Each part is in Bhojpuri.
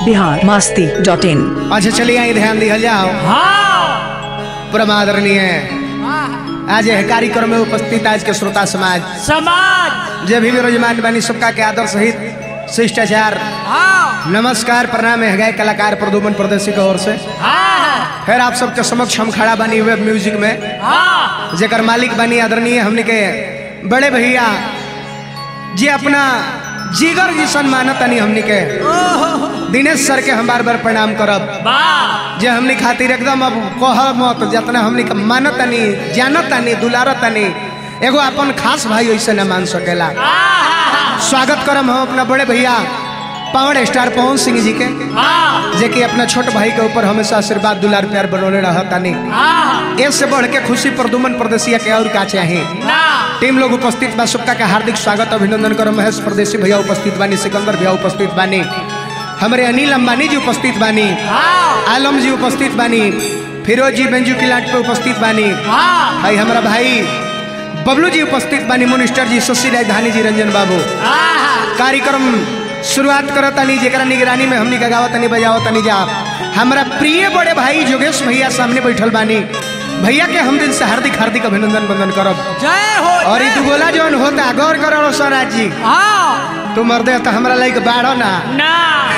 बिहार मास्ती डॉट इन अच्छा चलिए आई ध्यान दिया जाओ परम आदरणीय आज यह कार्यक्रम में उपस्थित आज के श्रोता समाज समाज जे भी विराजमान बनी सबका के आदर सहित शिष्टाचार हाँ नमस्कार प्रणाम है गए कलाकार प्रदुमन प्रदेशी की ओर से हाँ फिर आप सबके समक्ष हम खड़ा बनी वेब म्यूजिक में हाँ जेकर मालिक बनी आदरणीय हमने के बड़े भैया जे अपना जिगर जिसन मानत तनी हमने के दिनेश सर के हम बार बार प्रणाम करब वाह जे हमनी खातिर एकदम अब कह मत जितना हमनी के मानत तनी जानत तनी दुलारत तनी एगो अपन खास भाई ऐसे न मान सकेला स्वागत करम हम अपना बड़े भैया पावर स्टार पवन सिंह जी के हाँ जे कि अपना छोट भाई के ऊपर हमेशा आशीर्वाद दुलार प्यार बनौले रहत तनी हाँ इससे बढ़ के खुशी प्रदुमन प्रदेशिया के और का चाही ना टीम लोग उपस्थित बा सबका का हार्दिक स्वागत अभिनंदन करो महेश प्रदेशी भैया उपस्थित बानी सिकंदर भैया उपस्थित बानी हमारे अनिल अंबानी जी उपस्थित बानी हाँ आलम जी उपस्थित बानी फिरोज जी बेंजू किलाट पे उपस्थित बानी हाँ भाई हमारा भाई बबलू जी उपस्थित बानी मिनिस्टर जी शशि राजधानी जी रंजन बाबू हाँ कार्यक्रम शुरुआत करतानी जेकरा निगरानी में हमनी गगावतनी बजावतनी जा हमारा प्रिय बड़े भाई जोगेश भैया सामने बैठल बानी भैया के हम दिन से हार्दिक हार्दिक अभिनंदन बंदन करब जय हो और ई दुगोला जौन होता गौर करो स्वराज जी हाँ तू मर्दे तो हमरा लाइक बाढ़ो ना ना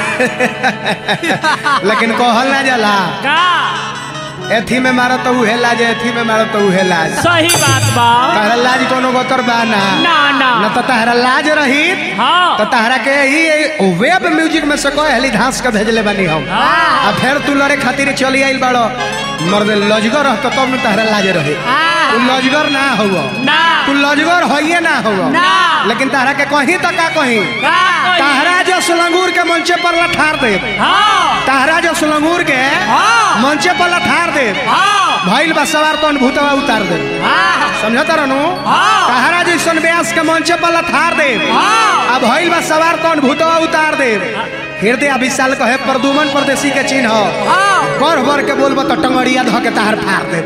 लेकिन कहल ना जाला का एथी में मारो तो उहे लाज एथी में मारो तो उहे लाज सही बात बा तहरा लाज कोनो गोतर बा ना ना ना न तो तहरा लाज रही हाँ तो तहरा के ही वेब म्यूजिक में से कोई हली धांस के भेजले बानी हम हाँ आ फिर तू लड़े खातिर चली आइल बाड़ो मर्दे लजगर रहतो तब न तहरा लाज रही हाँ। तू लजगर ना हुआ ना तू लजगर होइए ना हुआ ना लेकिन तहरा के कहीं तो का कहीं का तहरा जो सुलंगूर के मंचे पर लठार दे हाँ तहरा जो सुलंगूर के हाँ मंचे पर लठार दे हाँ भइल बा सवार तो भूतवा उतार दे हाँ समझता रहनु हाँ। तहरा जैसन व्यास के मंचे पर लठार दे हाँ। अब भइल बा सवार तो भूतवा उतार दे हृदय विशाल कहे प्रदुमन परदेसी के चिन्ह हाँ बढ़ बढ़ के बोलबो तो टंगड़िया धो के तहार फाड़ दे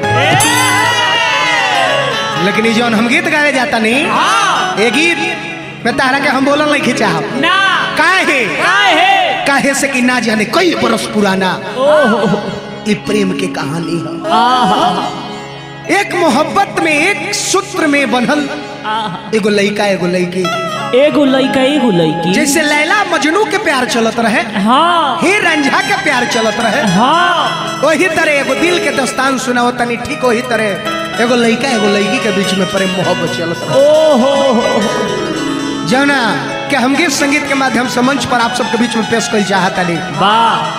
लेकिन ई जौन हम गीत गावे जाता नहीं हाँ ये गीत में तहरा के हम बोलल नहीं खिंचाहब ना काहे काहे काहे से कि ना जाने कई बरस पुराना ओहो ये प्रेम के कहानी है आहा एक मोहब्बत में एक सूत्र में बनल आहा एगो लड़का एगो लड़की एगो लइका एगो लइकी जैसे लैला मजनू के प्यार चलत रहे हाँ ही रंझा के प्यार चलत रहे हाँ वही तरह एगो दिल के दस्तान सुनाओ तनी ठीक वही तरह एगो लड़का एगो लड़की के बीच में प्रेम मोहब्बत चलत रहे ओहो जौना के हम गीत संगीत के माध्यम से मंच पर आप सबके बीच में पेश कर चाहता नहीं वाह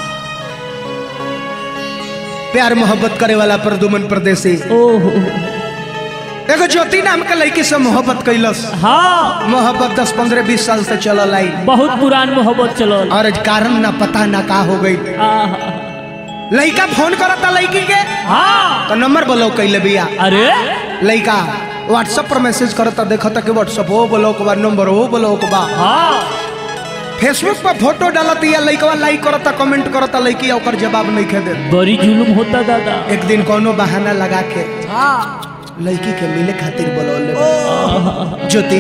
प्यार मोहब्बत करे वाला प्रदुमन परदेसी ओहो एगो ज्योति नाम के लड़की से मोहब्बत कैलस हाँ मोहब्बत दस पंद्रह बीस साल से चलल आई बहुत पुरान मोहब्बत चलल और कारण ना पता ना का हो गई आहा लड़का फोन करता लड़की के हाँ तो नंबर ब्लॉक कैले बिया अरे लड़का व्हाट्सएप पर मैसेज करता देखता कि व्हाट्सएप वो ब्लॉक बा नंबर वो ब्लॉक बा हाँ फेसबुक पर फोटो डालत या लड़कवा लाइक करता कमेंट करता लड़की ओकर जवाब नहीं खे दे बड़ी जुलुम होता दादा एक दिन कोनो बहाना लगा के हाँ लड़की के मिले खातिर बोलौले ज्योति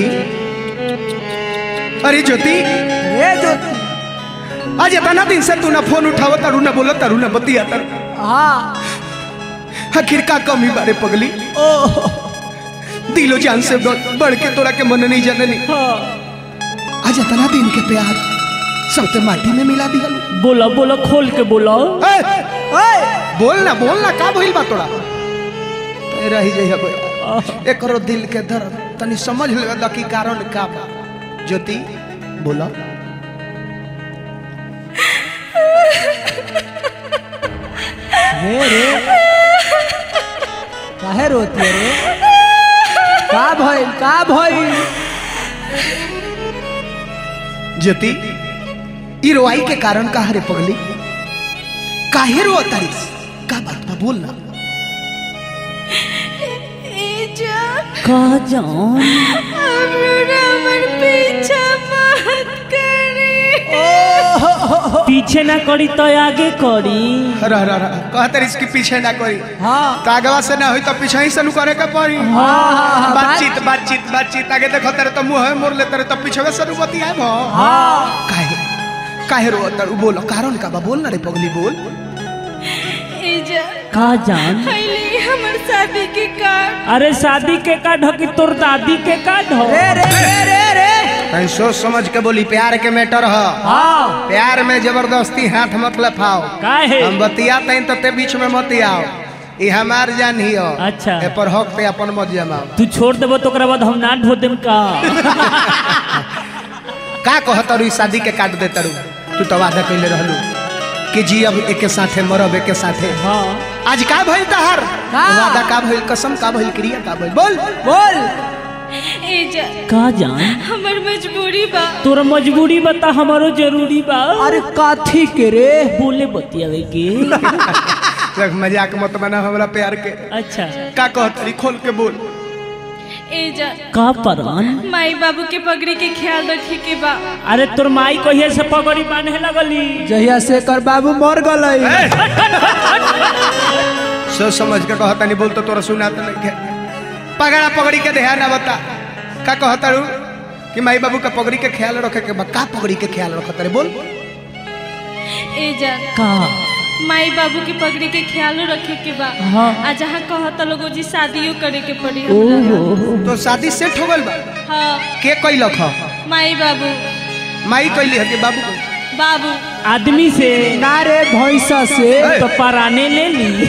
अरे ज्योति ये ज्योति आज इतना दिन से तू ना फोन उठावत तारू ना बोलत तारू ना बतिया तारू हाँ आखिर का कमी बारे पगली ओहो दिलो जान से बढ़ बढ़ के तोरा के मन नहीं जननी हाँ आज इतना दिन के प्यार सब ते माटी में मिला दिया बोला बोला खोल के बोला बोल ना बोल ना का भइल बा तोरा ते रही जइहा बे एकरो दिल के दर्द तनी समझ ले दा की कारण का बा ज्योति बोला रे रे काहे रोती है रे का भइल का भइल ज्योति ई रोआई के कारण का रे पगली काहे रो तारीस का बात बा बोल ना का जान पीछे ना करी तो आगे करी रह रह रह कह तारीस के पीछे ना करी हाँ तागवा से ना होई तो पीछे ही से नु करे के पड़ी हाँ, हाँ, बातचीत बातचीत बातचीत आगे देखो तेरे तो मुंह मोड़ ले तेरे तो पीछे से नु बतिया भो हाँ काहे काहे रो तर बोल कारण का बा बोल ना रे पगली बोल एजा का जान पहले हमर शादी के कार्ड अरे शादी के का ढकी तोर दादी के का ढो रे रे रे रे रे कहीं सोच समझ के बोली प्यार के मैटर ह हाँ प्यार में जबरदस्ती हाथ मत लफाओ काहे हम बतिया तैन तो ते बीच में मत आओ ई हमार जान ही हो अच्छा। ए पर हक पे अपन मत जमाओ तू छोड़ देबो तो ओकरा बाद हम ना ढो देम का का कहतरू ई शादी के काट दे तरू तू तो वादा कैले रहलू कि जी अब एके साथे मरब एके साथे हाँ आज का भइल तहार का? वादा का भइल कसम का भइल क्रिया का भइल बोल बोल एजा का जान हमर मजबूरी बा तोरा मजबूरी बता हमारो जरूरी बा अरे काथी के रे बोले बतियावे के देख मजाक मत बना हमरा प्यार के अच्छा का कहतरी खोल के बोल एजा का परान माई बाबू के पगड़ी के ख्याल रखे के बा अरे तोर माई कहिए से पगड़ी बांधे लगली जहिया से कर बाबू मर गलई सोच समझ के कहता नहीं बोल तो तोरा सुना तो नहीं के पगड़ा पगड़ी के ध्यान ना बता का कहता रू कि माई बाबू का पगड़ी के ख्याल रखे के बा का पगड़ी के ख्याल रखत रे बोल एजा का माई बाबू के पगड़ी के ख्याल रखे के बा हाँ। आ जहाँ कहता लोगो जी शादियों करे के पड़ी हमरा ओहो तो शादी सेट हो गइल बा हाँ के कैलक ह माई बाबू माई कैली है कि बाबू कैली? बाबू आदमी से ना रे भैंसा से ए, तो पराने ले ली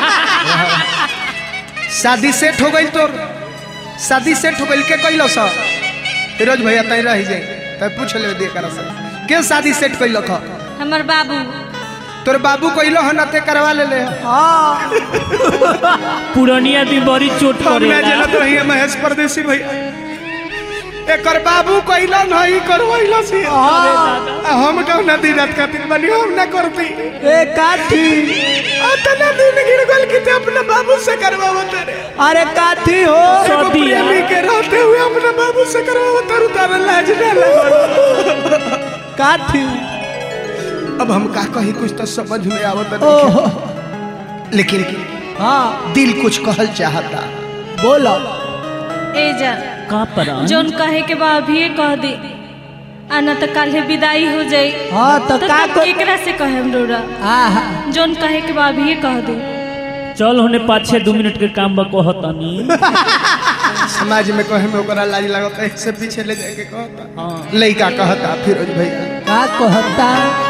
शादी सेट हो गइल तोर शादी सेट हो गइल के कैलो स फिरोज भैया तई रह जाए तब पूछ ले दे कर से के शादी सेट कैलक ह हमर बाबू तोर बाबू कैलो ह न ते करवा ले ले हाँ पुरानी आदमी बड़ी चोट हम ना करेला जनत रहिए महेश परदेसी भैया एकर बाबू कैला नहीं करवैला से आ हम कौन नदी रात खातिर बनी हम ना करती ए काथी अतना दिन गिर गल कि ते अपने बाबू से करवावत रे अरे काथी हो एगो सदिया। प्रेमी के रहते हुए अपने बाबू से करवावत तारू तारा लाज ना लगल काथी अब हम का कही कुछ तो समझ में आवत ओहो नहीं लेकिन हाँ दिल कुछ कहल चाहता बोलो एजा का परान जोन कहे के बा अभी कह दे आना तो काल्हे विदाई हो जाई हाँ तो तो का तब को केकरा से कहे हम रोरा आहा जोन कहे के बा अभी कह दे चल होने पाँच छह दो मिनट के काम बा कहतानी समाज में कहे में ओकरा लाज लगता है से पीछे ले जाके कहता हाँ लइका कहता फिरोज भैया का कहता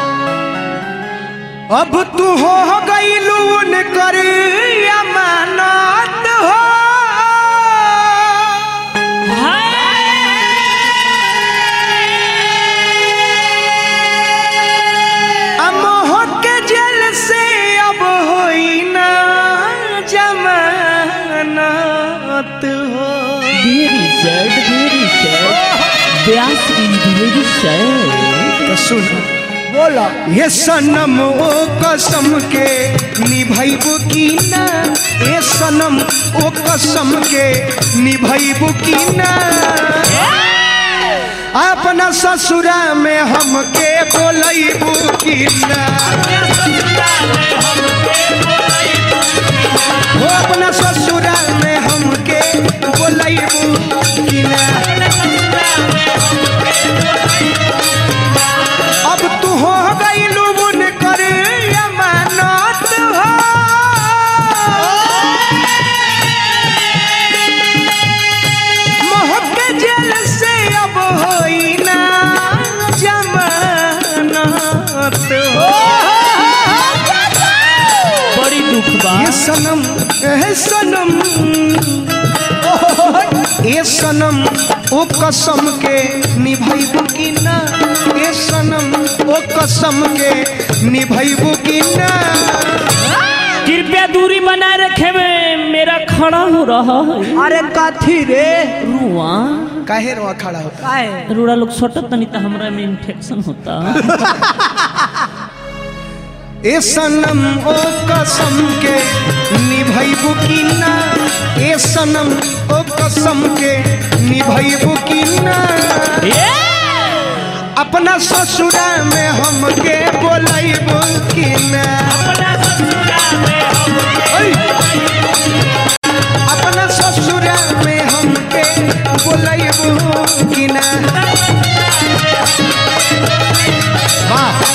अब तू हो गईलू न कर अमानत हो अमोह के जेल से अब होई ना जमानत हो वेरी सैड वेरी सैड ब्यास इन वेरी सैड तो सुन बोलो ये सनम ओ कसम के निभैबू की ना ये सनम ओ कसम के निभैबू की ना अपना ससुरा में हमके बोलैबू की ना वो अपना ससुरा में हमके बोलैबू की ना अब तू हो गई लुबुन कर अमानत हो मोह के जेल से अब होई ना जमानत हो बड़ी दुख बा ये सनम ए सनम ए सनम ओ कसम के निभैबू की ना ए सनम ओ कसम के निभैबू की ना कृपया दूरी बनाए रखे में मेरा खड़ा हो रहा है अरे काथी रे रुआ काहे रो खड़ा होता काहे रूड़ा लोग सटत नहीं तो हमरा में इन्फेक्शन होता ए सनम ओ कसम के निभैबू की ना ए सनम ओ कसम के निभैबू की ना ये अपना ससुरा में हमके बोलैबू की ना ओय! अपना ससुरा में हमके बोलैबू की ना वाह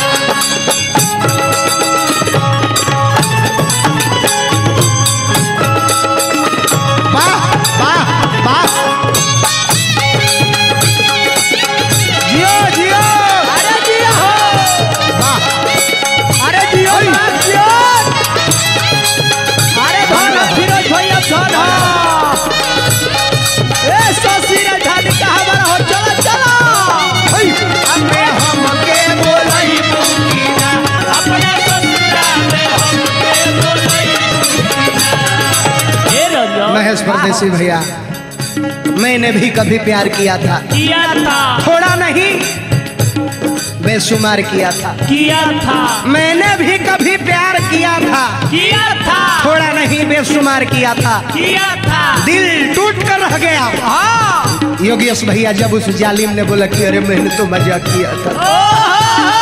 महेश परदेसी भैया मैंने भी कभी प्यार किया था किया था थोड़ा नहीं बेशुमार किया था किया था मैंने भी कभी प्यार किया था किया था थोड़ा नहीं बेशुमार किया था किया था दिल टूट कर रह गया योगेश भैया जब उस जालिम ने बोला कि अरे मैंने तो मजाक किया था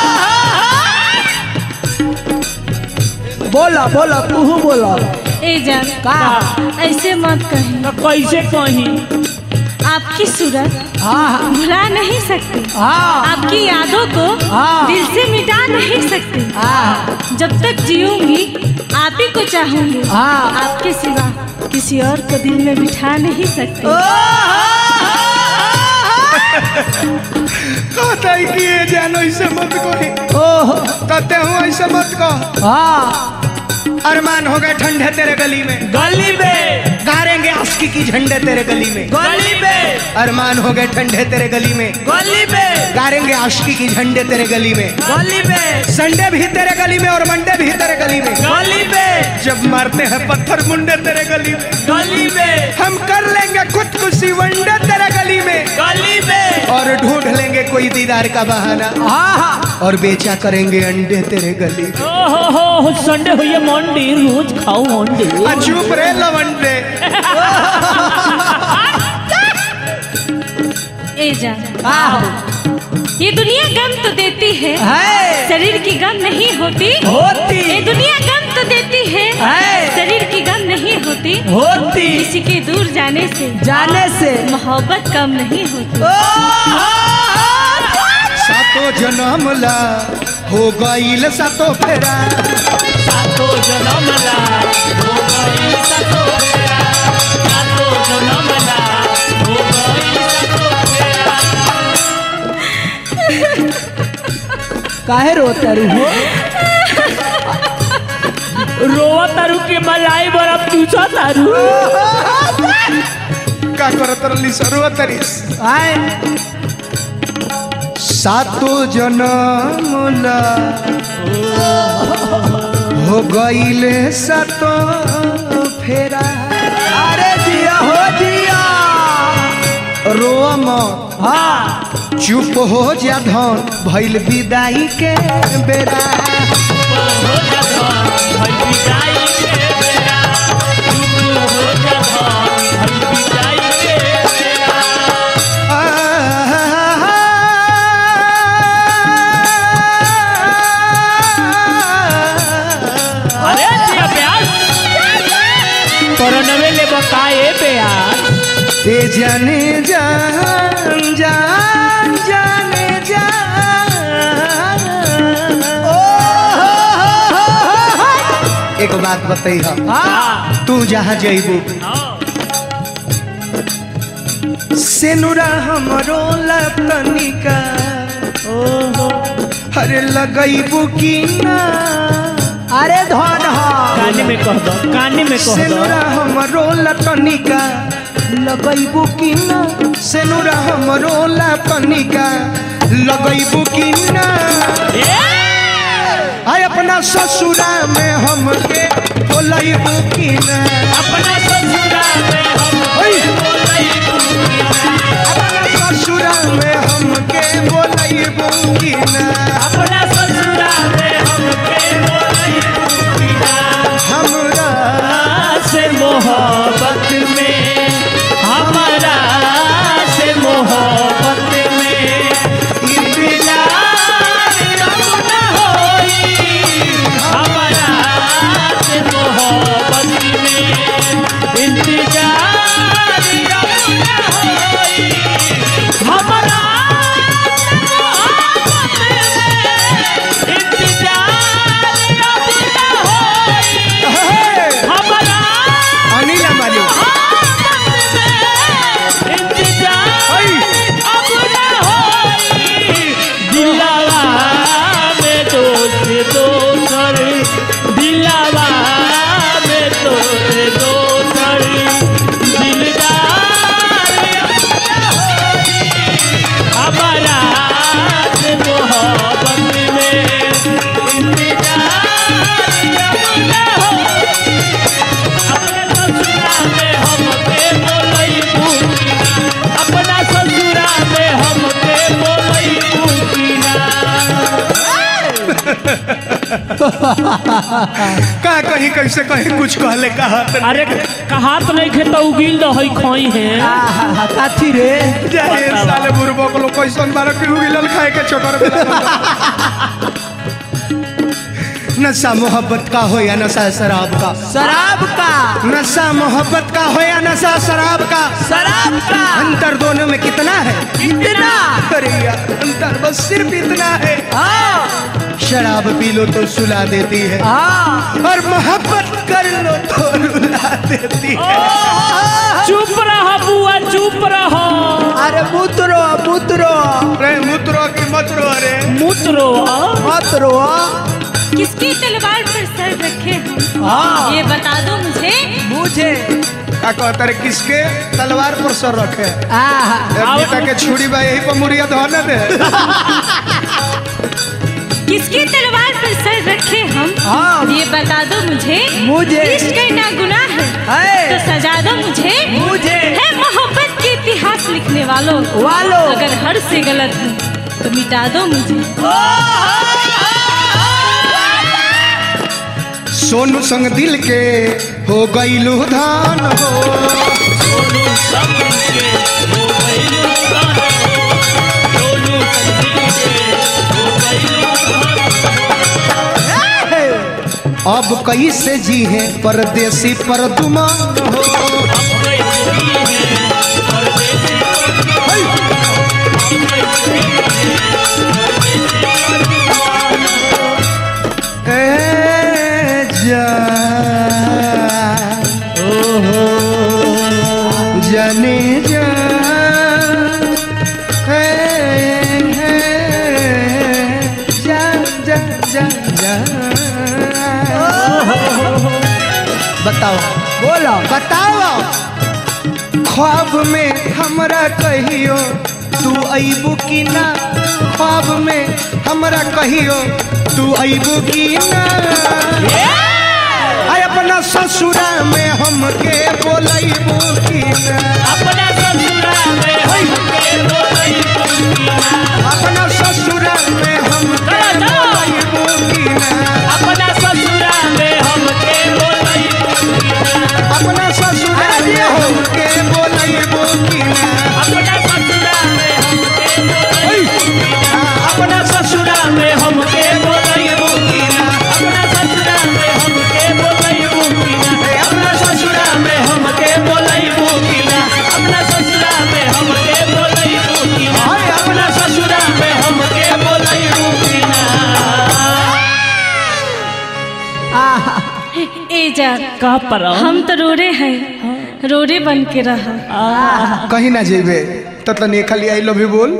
बोला बोला तू बोला ए जान का ऐसे मत कहीं तो कैसे कहीं आपकी सूरत हाँ हाँ भुला नहीं सकती हाँ आपकी यादों को हाँ। दिल से मिटा नहीं सकती हाँ जब तक जीऊंगी आप ही को चाहूंगी हाँ। आपके सिवा किसी और को दिल में बिठा नहीं सकती कहता है कि ये जानो ऐसे मत कहो ओह कहते हूँ ऐसे मत कहो हाँ अरमान हो गए ठंडे तेरे गली में गली में गारेंगे आस्की की झंडे तेरे गली में गली में अरमान हो गए ठंडे तेरे गली में गली में गारेंगे आस्की की झंडे तेरे गली में गली में संडे भी तेरे गली में और मंडे भी तेरे गली में गली में जब मारते हैं पत्थर मुंडे तेरे गली में गली में हम कर लेंगे खुदकुशी वनडे तेरे गली में गली में और ढूंढ लेंगे कोई दीदार का बहाना हाँ हाँ और बेचा करेंगे अंडे तेरे गली में ओहो हो हो संडे हुई है मंडी रोज खाओ मंडी आ, चुप रे लवंडे ए जान हाँ ये दुनिया गम तो देती है है शरीर की गम नहीं होती होती ये दुनिया गम तो देती है है। शरीर की गम नहीं होती होती किसी के दूर जाने से जाने से मोहब्बत कम नहीं होती सातो जन्म ला हो गईल सातो फेरा सातो जनम ला हो गई सातो फेरा सातो जनम ला हो गई सातो फेरा काहे रोता रू हो रोवा तारू के मलाई बड़ा पूछा तारू का करत रली सरवा तरीस आए सातो जन्म ला हो गईले सातो फेरा अरे जिया हो जिया रोआ मत हाँ चुप हो जा धन भइल विदाई के बेरा हो जा धन भई विदाई के बेरा तू हो जा धन भई विदाई के बेरा अरे जिया प्यास परनवे ले बकाए प्यास ते जाने जान जान जाने जान एक बात बताई हाँ तू जहाँ जइबू सेनुरा हमरो लतनिका अरे लगइबू की ना अरे धन हो काने में कह दो काने में कह दो सेनुरा हमरो लतनिका लगइबू की ना सेनुरा हमरो लतनिका लगइबू की ना आय अपना ससुरा में हमके बोलइबू की ना अपना ससुरा में हम ओए! बोलई अपना ससुरा में हमके बोलइबू की ना अपना ससुरा में हमके बोलई बिना हमरा से मोहब्बत में हमारा से मोहब्बत में इंतजार न होई हमारा से मोहब्बत में इंतजार न होई हमारा मोहब्बत में का कहीं कैसे कहीं कुछ कहले कहा अरे कहात नहीं खे तो उगिल रही खोई है आहा, काथी रे जाए साले बुरबो को लोग कैसन बार के गिलल खाए के चक्कर में नशा मोहब्बत का हो या नशा शराब का शराब का नशा मोहब्बत का हो या नशा शराब का शराब का अंतर दोनों में कितना है इतना अरे यार अंतर बस सिर्फ इतना है हाँ शराब पी लो तो सुला देती है हाँ और मोहब्बत कर लो तो रुला देती है चुप रहो बुआ चुप रहो अरे मुतरो मुतरो अरे मुतरो की मत रो अरे मुतरो मतरो किसकी तलवार पर सर रखे हम हाँ ये बता दो मुझे मुझे का कहता रे किसके तलवार पर सर रखे आहा, ए, बेटा के छुरी बा यही पर मुड़िया धोने दे किसकी तलवार पर सर रखे हम हाँ। ये बता दो मुझे मुझे। इश्क करना गुनाह है है तो सजा दो मुझे मुझे। है मोहब्बत के इतिहास लिखने वालों वालों। अगर हर से गलत हूँ तो मिटा दो मुझे सोनू संग दिल के हो गईलू धान हो सोनू सब के हो गइलू धन। सोनू संगीत के हो गइलू धन। अब कैसे जी है परदेसी पर दुमान हो अब गई दुनिया है, परदेसी ए जान ओहो जाने जान हे हे जान जान जान जान बताओ बोलो बताओ ख्वाब में हमरा कहियो तू अबू की ना ख्वाब में हमरा कहियो तू अबू की ना आय अपना ससुरा में हमके बोलैबू की ना अपना ससुरा में हमके बोलई अपना ससुरा में हमके बोलैबू की ना अपना ससुरा में हमके बोलई अपना ससुरा में हमके बोलैबू की ना अपना ससुरा में हमके बोलई अपना ससुरा में हमके बोलई अपना ससुरा में हमके बोलई अपना ससुरा में हमके बोलई अपना ससुरा में हमके बोलई हाय अपना ससुरा में हमके बोलई आहा ए जा का पर हम तो रोरे हैं रोरे बन के रहा कहीं ना जेबे तो तने खाली आई लव यू बोल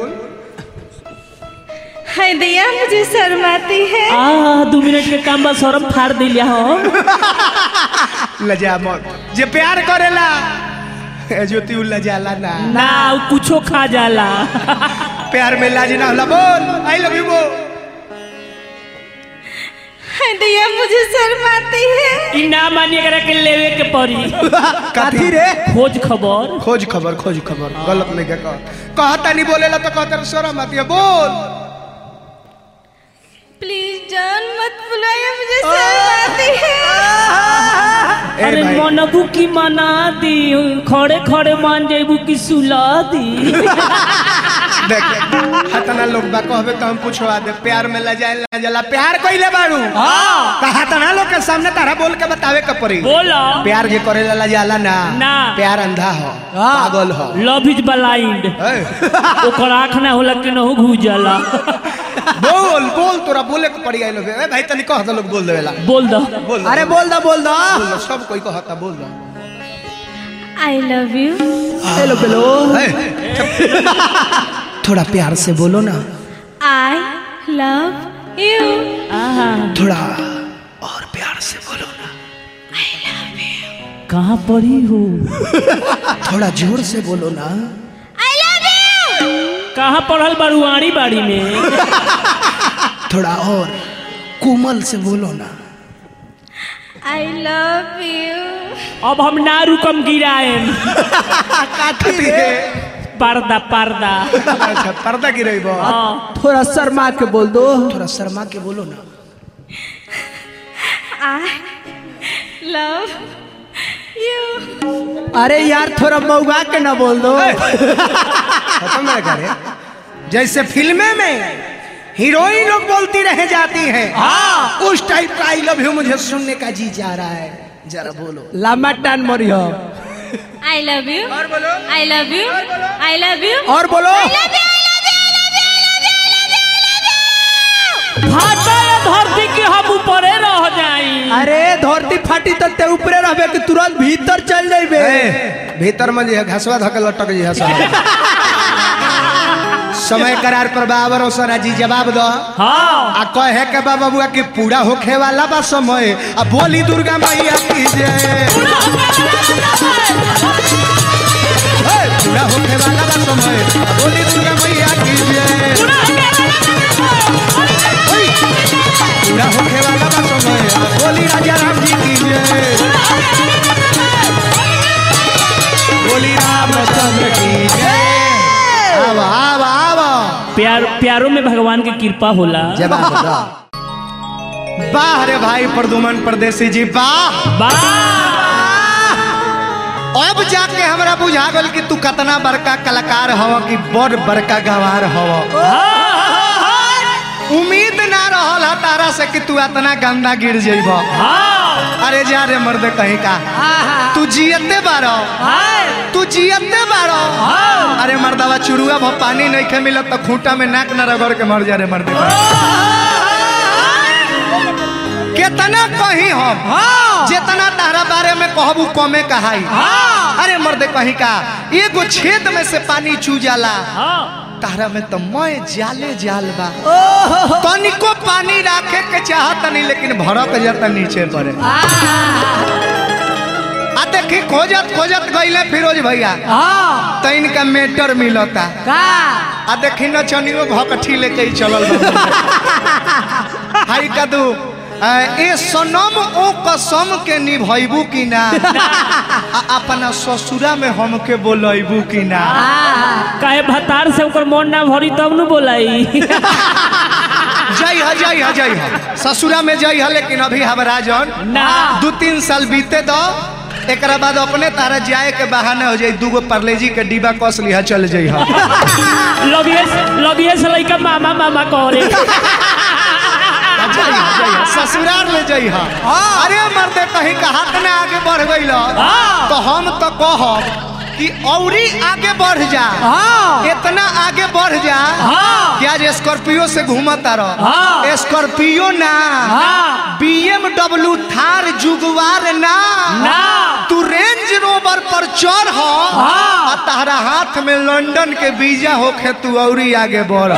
है दैया मुझे शर्माती है आ दू मिनट के काम बस शर्म फाड़ दिलिया हो लजा मत जे प्यार करेला ए ज्योति उ लजाला ना ना उ कुछो खा जाला प्यार में लाज ना होला बोल आई लव यू बोल है दैया मुझे शर्माती है ई ना मानिए करा के लेवे के पड़ी काथी रे खोज खबर खोज खबर खोज खबर गलत नहीं कह कहता नहीं बोलेला तो कहता शर्म आती है बोल प्लीज जान मत बुलाइए मुझे शर्माती है ए अरे भाई मनबू की मना दी खड़े खड़े मान जेबू की सुला दी देख हतना लोग बा कहबे तो हम पूछवा दे प्यार में लजाए लजला प्यार कइले बाड़ू हां तो हतना लोग के सामने तारा बोल के बतावे के पड़ी बोला प्यार जे करेला लजाला ना ना। प्यार अंधा हो पागल हो लव इज ब्लाइंड ए, ओकर आँख ना होला कि नहु घुस जाला बोल बोल तोरा बोले के पड़ी आई लोग ए भाई तनी कह दो लोग बोल देवेला बोल दो बोल अरे बोल दो बोल दो बोल दो, सब कोई कहता बोल दो आई लव यू पेलो पेलो ए, थोड़ा प्यार से बोलो ना आई लव यू आहा थोड़ा और प्यार से बोलो ना कहाँ पड़ी हो थोड़ा जोर से बोलो ना आई लव यू कहाँ पढ़ल बरुआड़ी बाड़ी में थोड़ा और कोमल से बोलो ना आई लव यू अब हम ना रुकम गिराएम पर्दा पर्दा अच्छा पर्दा गिरेबो हाँ थोड़ा शर्मा के बोल दो थोड़ा शर्मा के बोलो ना आई लव यू अरे यार थोड़ा मऊगा के ना बोल दो खत्म ना करे जैसे फिल्में में हीरोइन लोग बोलती रह जाती है हाँ उस टाइप का आई लव यू मुझे सुनने का जी जा रहा है जरा बोलो लम्बा टान मरी हो आई लव यू और बोलो I love you I love you और बोलो भाटा या धरती के हम ऊपरे रह जाई अरे धरती फाटी तो ते ऊपरे रहबे कि तुरंत भीतर चल जाइबे ए, भीतर में जे घसवा धके लटक जी हसन समय करार पर बाबर ओसरा जी जवाब दो हाँ आ कहे के बा बबुआ कि पूरा होखे वाला बा समय आ बोली दुर्गा मैया की जय हे, पूरा होखे वाला बा समय आ बोली दुर्गा मैया की जय ओय, पूरा होखे वाला बा समय आ बोली राजा राम जी की जय बोली रामचंद्र की जय आवा आवा आवा प्यार प्यारों में भगवान की कृपा होला जवाब दो वाह रे भाई प्रदुमन परदेसी जी वाह वाह अब जाके हमरा बुझा गल कि तू कितना बड़का कलाकार हव कि बड़ बड़का गवार हव उम्मीद ना रहल है तारा से कि तू इतना गंदा गिर जइब हाँ अरे जा रे मर्द कहीं का तू जियते बारो तू जियते बारो अरे मर्दवा चुरुआ भ पानी नहीं खे मिलत तो खूंटा में नाक न रगड़ के मर जा रे मर्द केतना कहीं हम जितना तारा बारे में कहबू कमे कहाई अरे मर्द कहीं का एगो छेद में से पानी चू जाला हाँ तारा में तो मैं जाले जाल बा तनिको पानी राखे के चाहत नहीं लेकिन भड़क जाता नीचे पड़े आ देखी खोजत खोजत गईले फिरोज भैया हाँ तो इनका मेटर मिलता का आ देखी नचनियो भकठी लेके ही चलल बा। हाय कदू आ, ए सनम ओ कसम के निभैबू की ना आ अपना ससुरा में हमके बोलैबू की ना काहे भतार से ओकर मन ना भरी तब न बोलाई जय ह जय ह जय ह ससुरा में जय ह लेकिन अभी हमारा जन ना दू तीन साल बीते दो एकरा बाद अपने तारा जाए के बहाने हो जाई दूगो परलेजी के डिब्बा कस लिहा चल जाई ह लगिए लगिए से लइका मामा मामा करे जय ह, जय ह, ससुराल में जय ह अरे मर्दे कहीं का हाथ में आगे बढ़ गई तो हम तो कहब कि औरी आगे बढ़ जा हाँ। इतना आगे बढ़ जा हाँ। कि आज स्कॉर्पियो से घूमता रह हाँ। स्कॉर्पियो ना हाँ। बीएमडब्ल्यू थार जुगवार ना ना। तू रेंज रोवर पर चढ़ हाँ। आ तारा हाथ में लंदन के वीजा होखे तू औरी आगे बढ़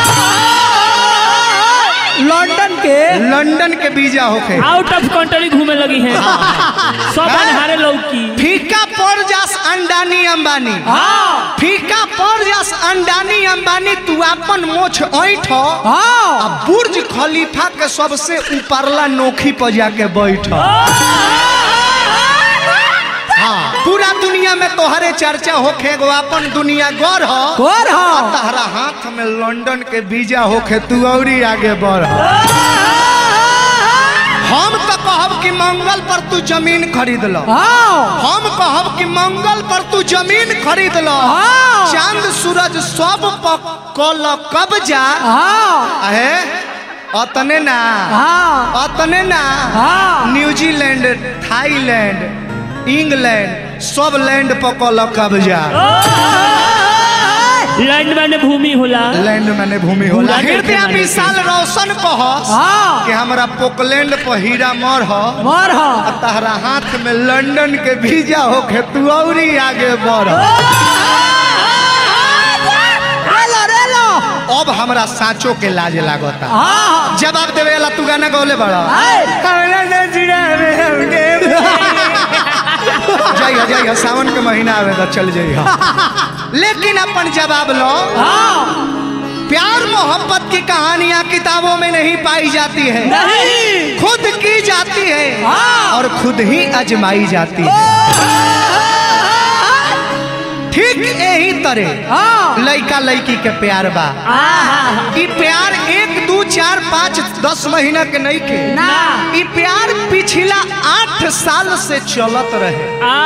लंदन के लंदन के वीजा होखे आउट ऑफ कंट्री घूमे लगी है सब अनहारे लौकी फीका पड़ जास अंडानी अंबानी हाँ फीका पड़ जास अंडानी अंबानी तू अपन मोछ ऐठ हाँ आ बुर्ज खलीफा के सबसे ऊपरला नोखी पर जाके बैठ हाँ पूरा दुनिया में तोहरे चर्चा होखे गो अपन दुनिया गौर हो कौन आ हो तहरा हाथ में लंदन के वीजा होखे तू औरी आगे बढ़ हम तो कहब कि मंगल पर तू जमीन खरीद लो हाँ हम कहब कि मंगल पर तू जमीन खरीद लो हाँ। चांद सूरज सब पर कल कब्जा हाँ अहे अतने ना हाँ अतने ना हाँ। न्यूजीलैंड थाईलैंड इंग्लैंड सब लैंड पर कल कब्जा लैंड मैंने भूमि होला लैंड मैंने भूमि होला भूला के हृदय माने विशाल रोशन कह हाँ कि हमरा पोकलैंड पर हीरा मर हो मर हो तहरा हाथ में लंदन के वीजा होके तू औरी आगे बढ़ रेलो रेलो अब हमरा साँचो के लाज लागता हाँ जवाब देवे वाला तू गाना गौले बड़ा हाय। जय हो जय हो सावन के महीना आवे तो चल जई हो लेकिन अपन जवाब लो हाँ प्यार मोहब्बत की कहानियां किताबों में नहीं पाई जाती है नहीं खुद की जाती है हाँ। और खुद ही अजमाई जाती है ठीक यही तरह हाँ लड़का लड़की के प्यार बा ई प्यार एक दू चार पाँच दस महीना के नहीं के ना ई प्यार पिछला आठ साल से चलत रहे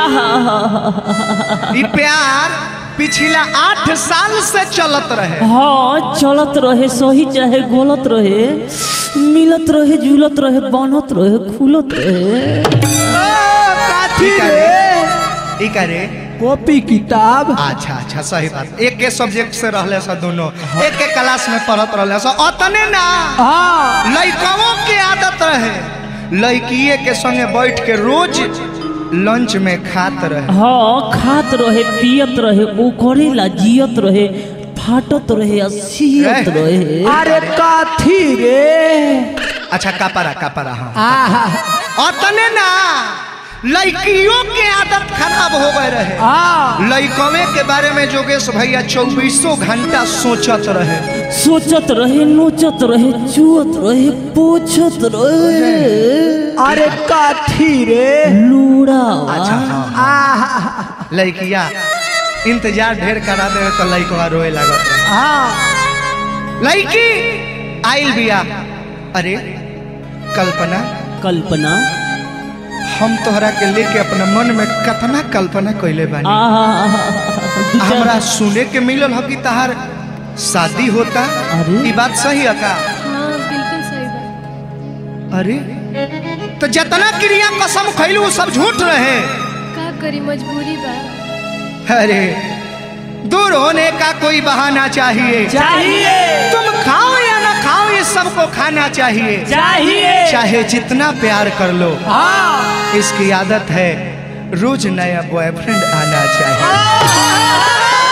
ई प्यार पिछला आठ साल से चलत रहे हाँ चलत रहे सही चाहे गलत रहे मिलत रहे जुलत रहे बनत रहे खुलत रहे काथी ई का रे रे ई का रे कॉपी किताब अच्छा अच्छा सही बात एक के सब्जेक्ट से रहले सब दोनों एक के क्लास में पढ़त रहले सब अतने ना हाँ लड़काओं के आदत रहे लड़किए के संगे बैठ के रोज लंच में खात रहे हाँ खात रहे पियत रहे ओ करेला जियत रहे फाटत रहे आ सियत रहे। रहे अरे काथी रे अच्छा कापरा कापरा हाँ आहा अतने ना लड़कियों के आदत खराब हो गए रहे हाँ लड़कवे के बारे में जोगेश भैया चौबीसों घंटा सोचत रहे सोचत रहे नोचत रहे चुअत रहे पोछत रहे अरे काथी रे अच्छा लूड़ा हाँ आहा लड़किया इंतजार ढेर करा दे तो लड़कवा रोए लागत रहे हाँ लड़की आइल बिया अरे कल्पना कल्पना हम तोहरा के लेके अपना मन में कतना कल्पना कैले बानी आहा हमरा सुने के मिलल हो कि तहार शादी होता अरे? ई बात सही है का हाँ बिल्कुल सही बात अरे तो जितना क्रिया कसम खैलू वो सब झूठ रहे का करी मजबूरी बा अरे दूर होने का कोई बहाना चाहिए चाहिए तुम खाओ या ना खाओ ये सबको खाना चाहिए चाहिए चाहे जितना प्यार कर लो हाँ इसकी आदत है रोज नया बॉयफ्रेंड आना चाहिए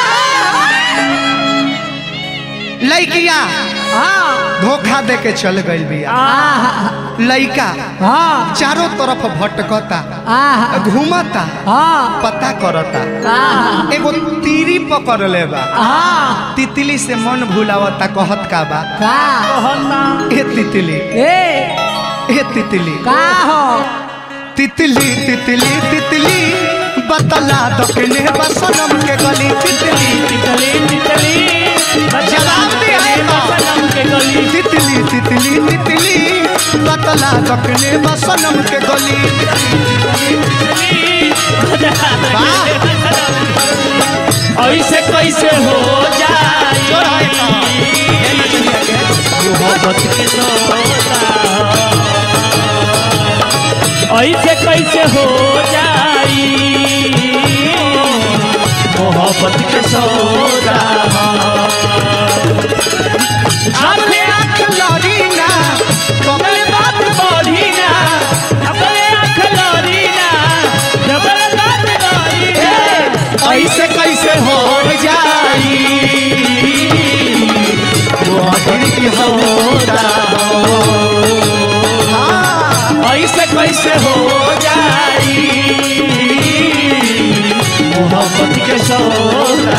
लड़किया हाँ धोखा दे के चल गई बिया आहा लड़का हाँ चारों तरफ भटकता आहा घूमता हाँ पता करता आहा एगो तीरी पकड़ ले बा हाँ तितली से मन भुलावता कहत का बा का ए तितली ए ए तितली का हो तितली तितली तितली बतला दकने बसनम के गली तितली तितली तितली जवाब दे है तो। सनम के गली तितली तितली तितली बतला दकने बसनम के गली वाह ऐसे कैसे हो जाए जोर है तो। ए नचनिया के। मोहब्बत के सौदा ऐसे कैसे हो जाई मोहब्बत के सौदा अपने आँख लड़ी ना अपने बात बढ़ी ना अपने आँख लड़ी ना अपने बात बढ़ी ना ऐसे कैसे हो जाई मोहब्बत की होता हाँ ऐसे कैसे हो जाई मोहब्बत के सौदा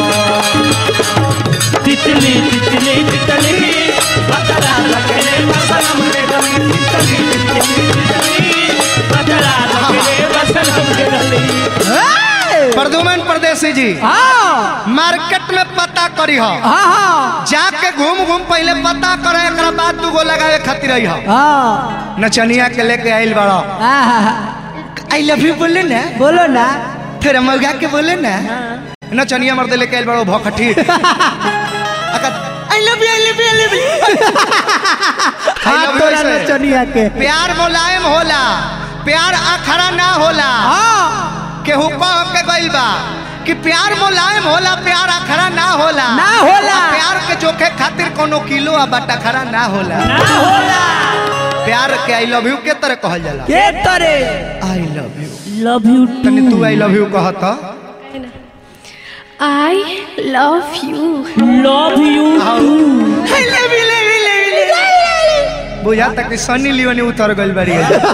तितली तितली तितली बतला रखने बसनम के गली तितली तितली तितली बतला रखने बसनम के गली प्रदुमन परदेसी जी हाँ मार्केट में पता करी हो हाँ हाँ जाके घूम घूम पहले पता करे एकरा बाद तू गो लगावे खातिर रही हो हाँ नचनिया के लेके आइल बड़ा आहा आई लव यू बोले ना बोलो ना फिर मौगा के बोले ना नचनिया मर्द लेके आइल बड़ा भखठी I love you I love you I love you हाथ तोड़ा नचनिया के प्यार मुलायम होला प्यार अखरा ना होला हाँ केहू कह के गइल बा कि प्यार मुलायम होला प्यार अखरा ना होला ना होला। आ प्यार के जोखे खातिर कोनो किलो आ बटा खरा ना होला ना होला प्यार के आई लव यू के तरह कहल जाला के तरे I love you love you तनी तू आई लव यू कहत I love you love you I love you love you love you बुझा तक कि सनी लियोनी उतर गइल बारी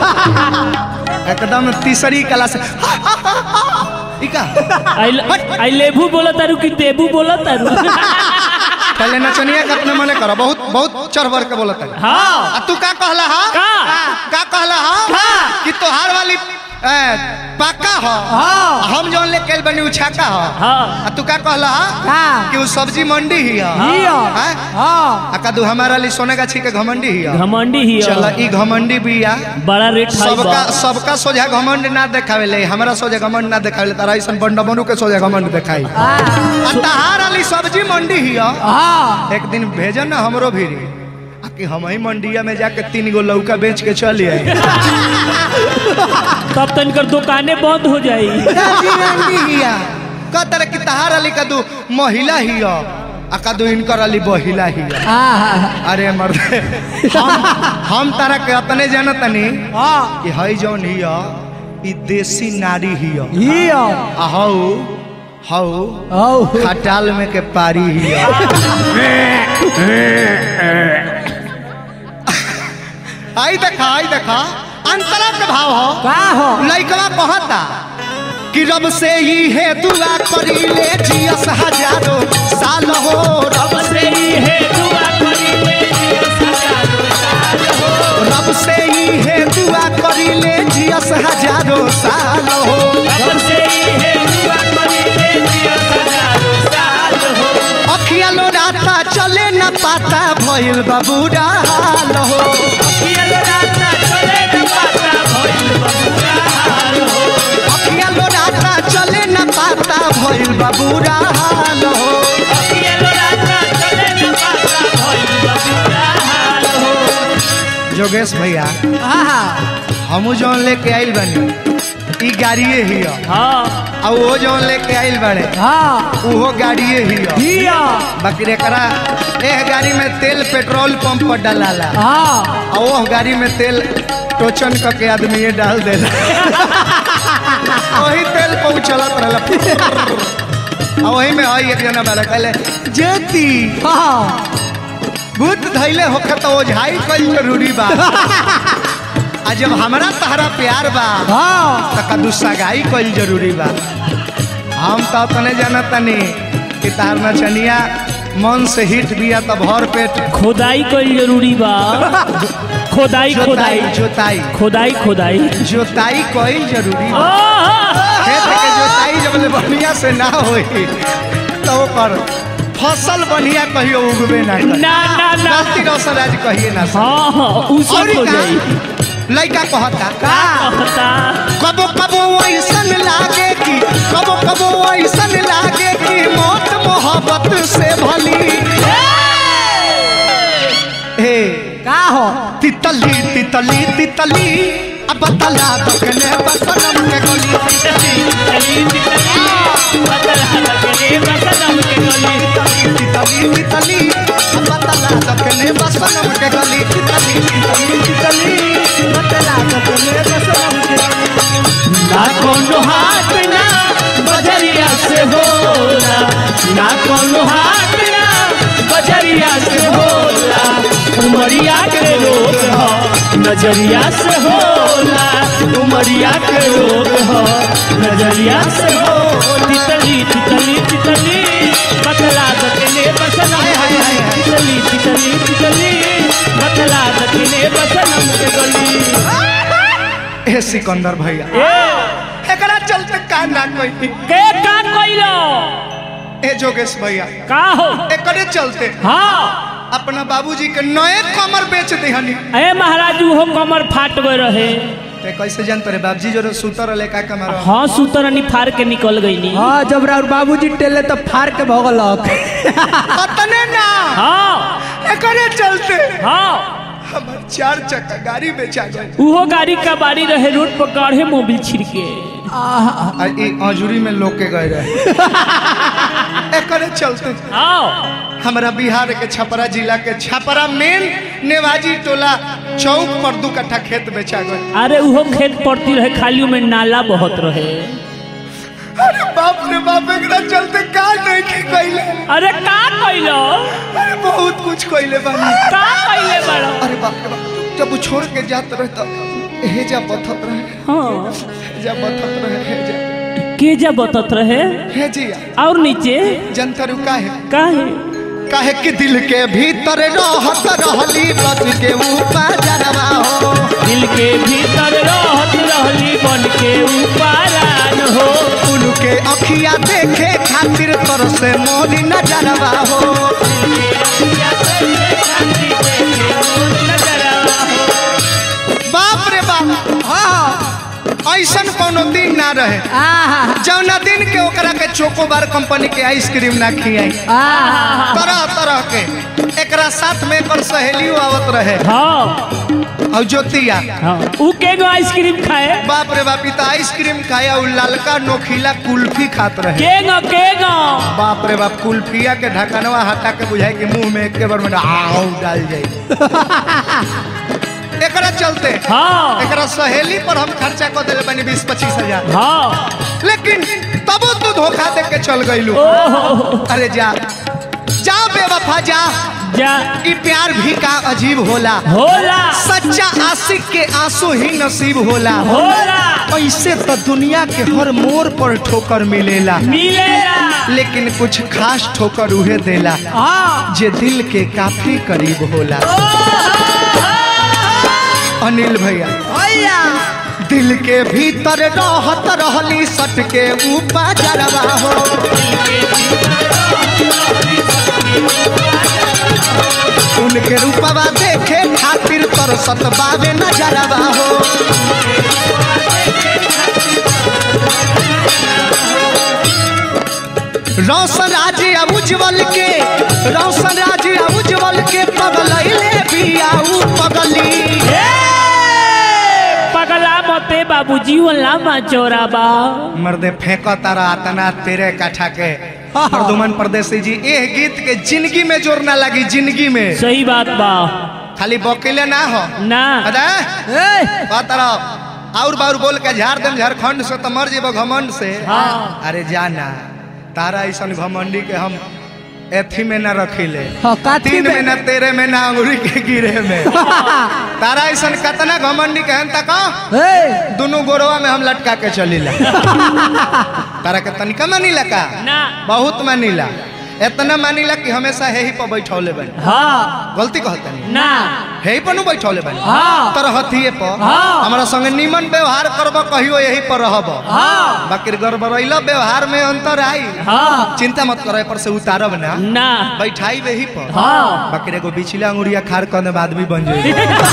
एकदम तीसरी कला से इका आई आई लेबू बोला तारू कि देबू बोला तारू पहले नचनिया के अपने मने करो बहुत बहुत चढ़ बढ़ के बोलत है हाँ आ तू का कहला हा का? का कहला हा का? कि तोहार वाली ए, पक्का हो हाँ। हम जौन ले कैल बनी उछाका हो हाँ आ तू का कहला का कि उ सब्जी मंडी ही है हियो हैं? हाँ आ कदू हमारा लिए सोने गाछी के घमंडी ही है घमंडी ही चल ई घमंडी बिया बड़ा रेट हाई सबका बा सबका सोझा घमंड ना देखावे ले हमरा सोझा घमंड ना देखावे ले तारा ऐसन बंडमनु के सोझा घमंड देखाई हाँ आ तहार वाली सब्जी मंडी ही है हाँ एक दिन भेजन ना हमरो भी आ कि हम ही मंडिया में जाके तीन गो लौका बेच के चल आई तब तनकर दुकाने बंद हो जाई कहतर कि तहार अली कदू महिला ही हो आ कदू इनकर अली बहिला ही हो हाँ अरे मर्द हम हम तारा के अपने जानतनी हाँ कि हई जौन ही हो ई देसी नारी ही हो हियो आ हऊ हऊ औ खटाल में के पारी ही हो आई देखा आई देखा अंतरा के भाव हो का हो लइकवा कहता कि रब से ही है दुआ करी ले जियस हजारों साल हो रब से ही है दुआ करी ले रब से ही है दुआ करी ले जियस हजारों साल हो रब से ही है दुआ करी ले हजारों साल हो अखिया लो राता चले न पाता भइल बाबूरा हाल हो कियल राता चले न पाता भइल बबुआ हाल हो अखिया लो राता चले न पाता भइल बाबूरा हाल हो कियल राता चले न पाता भइल बबुआ हाल हो जोगेश भैया हाँ हमू जौन लेके आइल बनी ई गाड़िए ही हो हाँ आ वो जौन लेके आइल बड़े हाँ उहो गाड़िए ही हो हियो बाकी एकरा एह गाड़ी में तेल पेट्रोल पंप पर डलाला हाँ आ वो गाड़ी में तेल टोचन क के आदमी ये डाल देला वही तेल पहुँचलत रहला आ वही में हई एक जना बाला कहले जेती हाँ भूत धैले होखे तो ओझाई कईल जरूरी बा आ जब हमरा तहरा प्यार बा हाँ त कदू सगाई कईल जरूरी बा हम तो अपने जानत तनी कि तार नचनिया मन से हिट बिया त भर पेट खोदाई कईल जरूरी बा खोदाई खोदाई जोताई जोताई खोदाई खोदाई जोताई कईल जरूरी बा आहा! खेत के जोताई जब ले बढ़िया से ना होई तो ओकर फसल बढ़िया कहियो उगबे ना करे ना ना ना गलती रोशन आज कहिए ना सर। हाँ हाँ उ सब और हो का? जाई लइका कहता का कहता कबो कबो ऐसन लागे कि कबो कबो ऐसन लागे कि मौत मोहब्बत से भली हे का हो तितली तितली तितली अब बतला दकने बसनम के गली चली चली चली बदला लगने बसदम के गली तितली तितली अब बतला दकने बसनम के गली तितली तितली तितली बतला दकने बसनम के गली ना कोनो हाथ ना बजरिया से होला ना कोनो हाथ ना बजरिया से होला उमरिया के रोग हो नजरिया से होला उमरिया के रोग हो नजरिया से हो तितली तितली तितली बतला दकने बसनम हाय, हाय, हाय, हाय। तितली तितली तितली बतला दकने बसनम के गली ए सिकंदर भैया ए एकरा चलते का ना कोई के का कइलो ए जोगेश भैया का हो एकरे चलते हाँ अपना बाबूजी के नए कमर बेच दिहनी ए महाराज वो कमर फाट गए रहे ते कैसे जानते रे बाबूजी जो सुतर रहे का कमर हाँ सुतरनी फाड़ के निकल गई नी हाँ जब राउर बाबूजी टेले तो फाड़ के भगलक अतने ना हाँ एकरे चलते हाँ हमर चार चक्का गाड़ी बेचा गई उहो गाड़ी का बाड़ी रहे रोड पर गाढ़े मोबिल छिड़के आ ई अजूरी में लोग के गए रहे एकरे चलते हाँ हमरा बिहार के छपरा जिला के छपरा मेन नेवाजी टोला चौक पर दू कट्ठा खेत बेचा गए अरे उहो खेत पड़ती रहे खाली में नाला बहुत रहे अरे बाप रे बाप एकरा चलते का नहीं की कइले अरे का कइलो अरे बहुत कुछ कइले बानी का कइले बड़ो अरे बाप रे बाप जब वो छोड़ के जात रहे तो हेजा बथत रहे हाँ हेजा बथत रहे हेजा के जा बतत रहे हेजिया और नीचे जनता रुका है काहे काहे कि दिल के भीतर रहत रहली बच के ऊपर जनवा हो दिल के भीतर रहत रहली बन के ऊपरान हो उनके अखिया देखे खातिर तरसे मोरी नजरवा हो बाप रे बाप हाँ ऐसन कोनो दिन ना रहे आहा जौना दिन के ओकरा के चोकोबार कंपनी के आइसक्रीम ना खियाई आहा तरह तरह के एकरा साथ में एकर सहेलियों आवत रहे हाँ और ज्योतिया हाँ ऊ के गो आइसक्रीम खाए बाप रे बाप ई तो आइसक्रीम खाया और ललका नोखीला कुल्फी खात रहे के गो के गो बाप रे बाप कुल्फिया के ढकनवा हटा के बुझाई कि मुंह में एक बार में आऊ डाल जाई एकरा चलते हाँ एकरा सहेली पर हम खर्चा कर दिले बनी बीस पच्चीस हजार हाँ लेकिन तबो तू धोखा दे के चल गईलू ओहो अरे जा जा बेवफा जा जा ई प्यार भी का अजीब होला होला सच्चा आशिक के आंसू ही नसीब होला होला ऐसे तो दुनिया के हर मोड़ पर ठोकर मिलेला मिलेला लेकिन कुछ खास ठोकर उहे देला हाँ जे दिल के काफी करीब होला अनिल भैया भैया दिल के भीतर रहत रहली सट के ऊपर जरवा हो उनके रूपवा देखे खातिर तरसत बावे नजरवा हो रौशन राज अब उज्जवल के रौशन राज अब उज्जवल के पगलैले बियाऊ पगली पगला मते बाबू जीवन लामा चोरा बा मर्दे फेंको तारा आतना तेरे काठा के प्रदुमन परदेसी जी ए गीत के जिंदगी में जोर ना लगी जिंदगी में सही बात बा खाली बकीले ना हो ना पता है ए का तरफ और बार बोल के झाड़ देम झारखंड से तो मर जेबो घमंड से हाँ। अरे जाना तारा ऐसा घमंडी के हम एथी में ना रखिले हाँ, काथी तीन में? में ना तेरे में ना अंगुरी के गिरे में तारा ऐसा कतना घमंडी के हम तक ए दोनों गोरवा में हम लटका के चलीला तारा के तनिका मानीला का ना बहुत मानीला इतना मानीला कि हमेशा हे ही पर बैठौले बनी हाँ गलती कहता नहीं ना हे ही पर नु बैठौले बनी हाँ। तर हथिये पर हाँ। हमरा संगे निमन व्यवहार करब कहियो यही पर रहब हाँ बाकी गड़बड़ैला व्यवहार में अंतर आई हाँ चिंता मत करे पर से उतारब ना ना बैठाई वही पर हाँ बाकी एगो बिचला अंगुरिया खार करने बाद भी बन जाए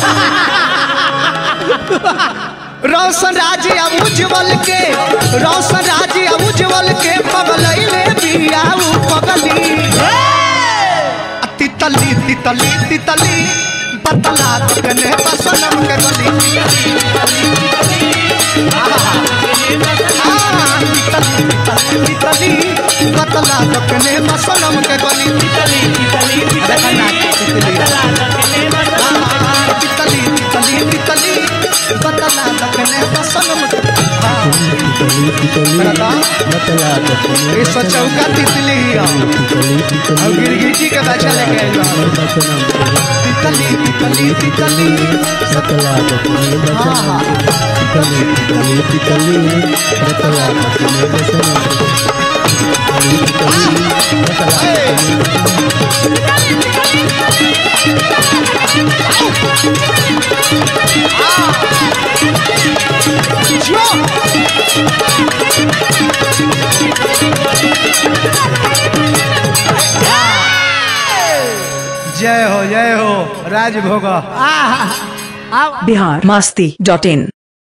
रोशन राज अब उज्जवल के रोशन राज अब उज्जवल के पगलैले बियाऊ पगली आ तितली तितली तितली बतला कने बसनम के गली आहा, तितली तितली तितली बतला कने बसनम के गली अरे कन्ना, तितली तितली तितली तितली बतला लगने बसनम हाँ ये सचौका तितली ही है और गिरगिटी के बच्चा लेके आइल बा। तितली तितली तितली हाँ हाँ जय हो जय हो राजभोग आहा आओ बिहार मस्ती डॉट इन